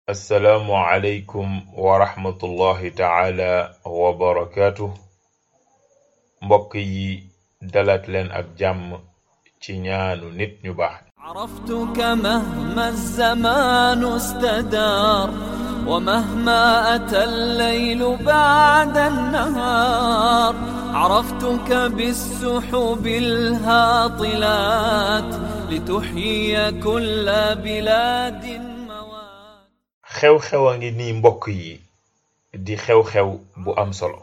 assalaamu aleykum wa rahmatullahi taala wa barakaatu mbokk yi dalaat leen ak jàmm ci ñaanu nit ñu baax عرفتك مهما الزمان استدار ومهما أتى الليل بعد النهار عرفتك بالسحب الهاطلات لتحيي كل بلاد موات xew-xew a ngi nii mbokk yi di xew-xew bu am solo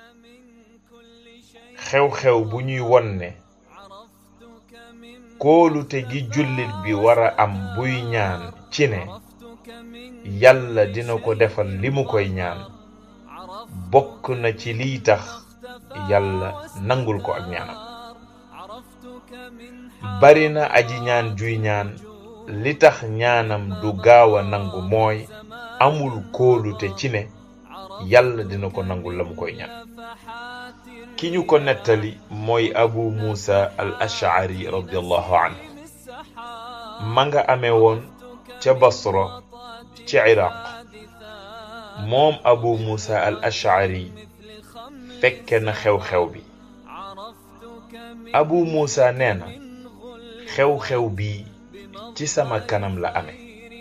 xew-xew bu ñuy won ne kóolute gi jullit bi war a am buy ñaan ci ne yàlla dina ko defal li mu koy ñaan bokk na ci liy tax yàlla nangul ko ak ñaanam bari na aji ñaan juy ñaan li tax ñaanam du gaaw a nangu mooy amul kóolute ci ne yàlla dina ko nangul la mu koy ñaan ki ñu ko nettali mooy abu muusa al ash'ari radiallahu anhu ma nga amee woon ca basra ci iraq moom abu muusa al ash'ari fekke na xew-xew bi abu muusa nee na xew-xew bi ci sama kanam la amee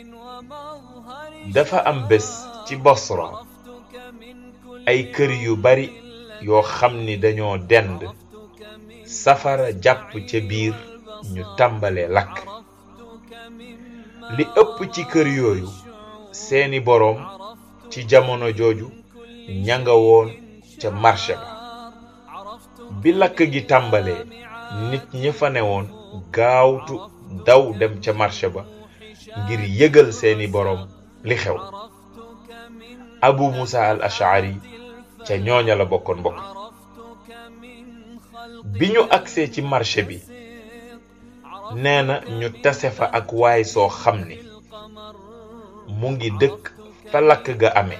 dafa am bés ci basra ay kër yu bari yoo xam ni dañoo dend safara jàpp ca biir ñu tàmbalee lakk li ëpp ci kër yooyu seeni boroom ci jamono jooju ña nga woon ca marché ba bi lakk gi tàmbalee nit ña fa newoon gaawtu daw dem ca marché ba ngir yëgal seeni boroom li xew abu musa al ash'ari ca ñooña la bokkoon mbokk bi ñu agsee ci marché bi nee na ñu tase fa ak waay soo xam ni mu ngi dëkk fa lakk ga amee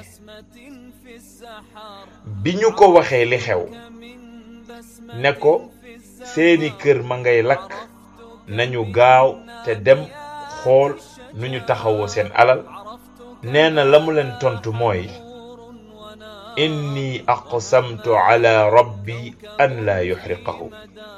bi ñu ko waxee li xew ne ko seeni kër ma ngay lakk nañu gaaw te dem xool nu ñu taxawoo seen alal nee na la mu leen tontu mooy inni aqsamtu ala rabbi an laa yuxriqahu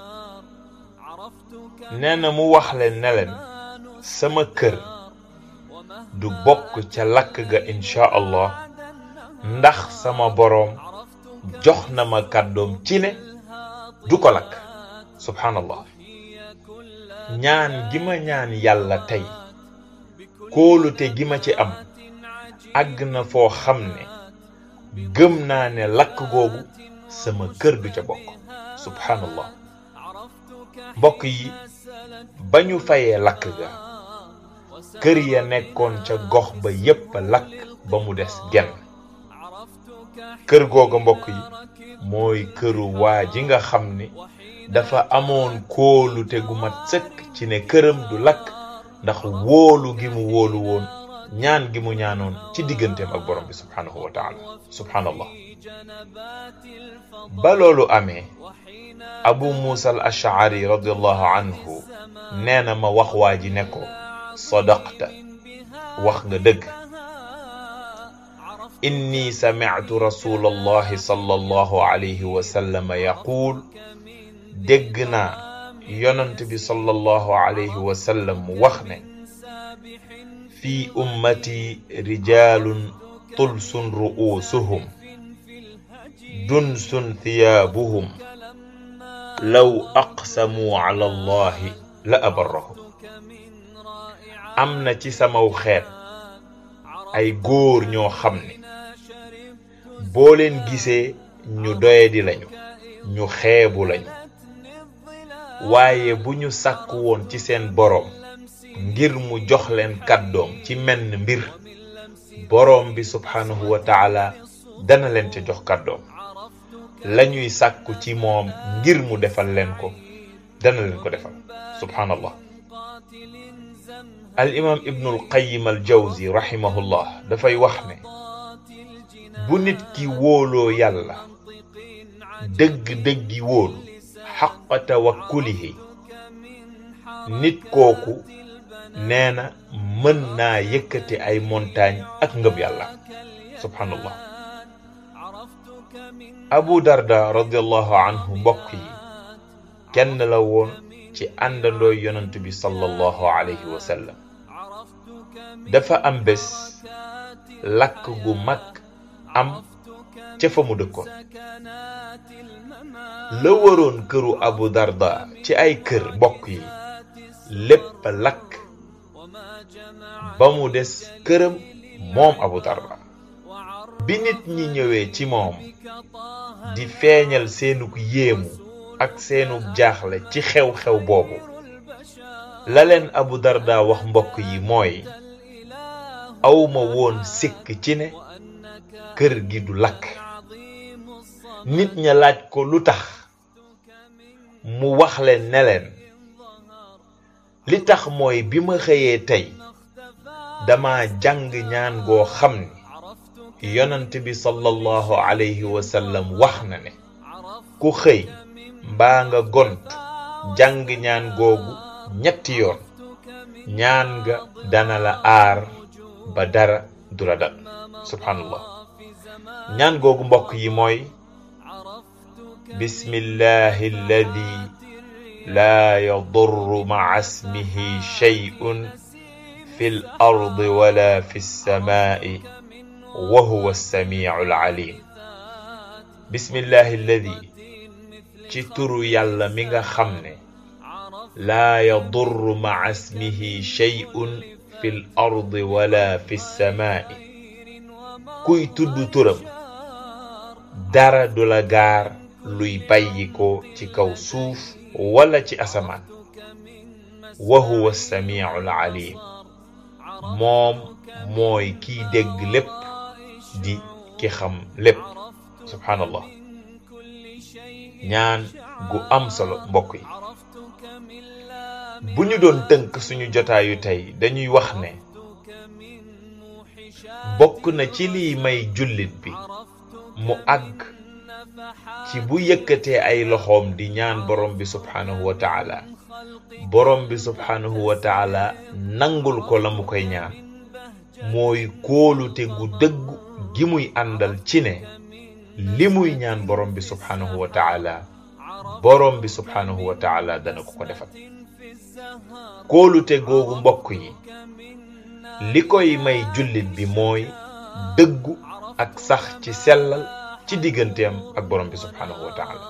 nee na mu wax leen ne leen sama kër du bokk ca lakk ga insha allah ndax sama boroom jox na ma kàddoom ci ne du ko lakk subhanallah ñaan gi ma ñaan yàlla tey kóolute gi ma ci am àgg na foo xam ne gëm naa ne lakk googu sama kër du ca bokk subhanallah mbokk yi ba ñu fayee lakk ga kër ya nekkoon ca gox ba yépp lakk ba mu des genn kër googa mbokk yi mooy këru waa ji nga xam ni dafa amoon kóolute gu mat sëkk ci ne këram du lakk ndax wóolu gi mu wóolu woon ñaan gi mu ñaanoon ci digganteem ak borom bi subhanahu wa taala subhanallah ba loolu amee abu muusa al ash'ari radiallahu anhu nee na ma wax waa ji ne ko sadaqta wax nga dëgg inni sami'tu rasulallahi sallallahu alayhi wa sallam yaquul dégg naa yonant bi sallallahu alayhi wa sallam wax ne fi ummati rijalun tulsun ru'usuhum dunsun thiyaabuhum law aqsamuu ala allahi la abarrahum am na ci samaw xeet ay góor ñoo xam ne boo leen gisee ñu doyadi lañu ñu xeebu lañu waaye bu ñu sàkk woon ci seen boroom ngir mu jox leen kàddoom ci menn mbir boroom bi subhanahu wa taala dana leen ca jox kàddoom lañuy sàkku ci moom ngir mu defal leen ko dana leen ko defal subhanallah al imam ibnul qayyim al jawzi rahimahullah dafay wax ne bu nit ki wóoloo yàlla dëgg-dëggi wóolu xaqa tawakkulihi nit kooku nee na mën naa yëkkati ay montagne ak ngëm yàlla subhanallah abu darda radiallahu anhu mbokk yi kenn la woon ci àndandooy yonent bi sallallahu alayhi wa sallam dafa am bés lakk gu mag am ca fa mu dëkkoon la waroon këru abu darda ci ay kër mbokk yi lépp lakk ba mu des këram moom abu darda bi nit ñi ñëwee ci moom di feeñal seenug yéemu ak seenug jaaxle ci xew-xew boobu la leen abu darda wax mbokk yi mooy awma woon sikk ci ne kër gi du lakk nit ña laaj ko lu tax mu wax leen ne leen li tax mooy bi ma xëyee tey dama jàng ñaan goo xam ni yonent bi sallallahu alayhi wa sallam wax na ne ku xëy mbaa nga gont jàng ñaan googu ñetti yoon ñaan nga dana la aar ba dara du la dal subhanallah ñaan googu mbokk yi mooy bismillahi alladi laa yadurru maca ismihi shay'un fi l ardi wala fi lsamaai wa huwa alsamicu alalim bismillahi alladi ci turu yàlla mi nga xam ne laa yadurru maca ismihi shay'un fi l ardi wala fi lsamaai kuy tudd turam dara du la gaar luy bàyyi ko ci kaw suuf wala ci asamaan wa huwa samiu alalim moom mooy kiy dégg lépp di ki xam lépp subhanallah ñaan gu am solo mbokk yi bu ñu doon tënk suñu jotaayu tey dañuy wax ne bokk na ci liy may jullit bi mu àgg ci bu yëkkatee ay loxoom di ñaan borom bi subhanahu wa taala borom bi subhanahu wa taala nangul ko la mu koy ñaan mooy kóolute gu dëggu gi muy àndal ci ne li muy ñaan borom bi subhanahu wa taala borom bi subhanahu wa taala dana ko ko defal kóolute googu mbokk yi li koy may jullit bi mooy dëggu ak sax ci sellal ci digganteem ak borom bi subhanahu wa taala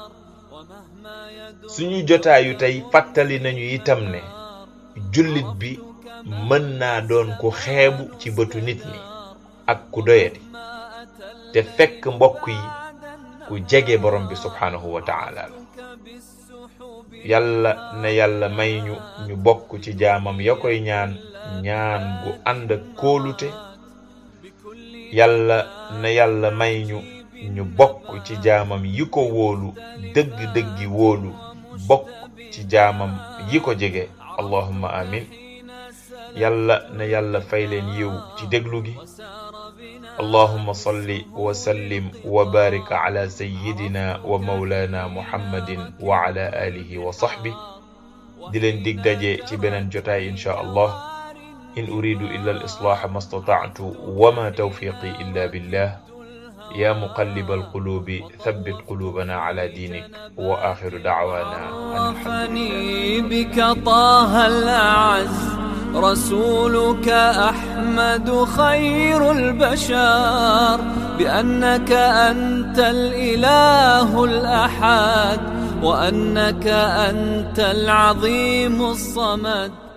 suñu jotaayu tey fàttali nañu itam ne jullit bi mën naa doon ku xeebu ci bëtu nit ñi ak ku doyadi te fekk mbokk yi ku jege borom bi subhanahu wa taala la yàlla na yàlla may ñu ñu bokk ci jaamam ya koy ñaan ñaan gu ànd ak kóolute yàlla na yàlla may ñu ñu bokk ci jaamam yi ko wóolu dëgg-dëggi wóolu bokk ci jaamam yi ko jege allahumma amin yàlla na yàlla fay leen yiw ci déglu gi allahumma salli wa sallim wa barik ala sayyidina wa mawlana muhammadin wa ala alihi wa sahbi di leen dig daje ci beneen jotaay insha allah in uridu illa al islaha ma stata'tu wa ma tawfiqi illa billah يا مقلب القلوب ثبت قلوبنا على دينك وآخر دعوانا أن الحمد لله بك طه الأعز رسولك أحمد خير البشر بأنك أنت الإله الأحد وأنك أنت العظيم الصمد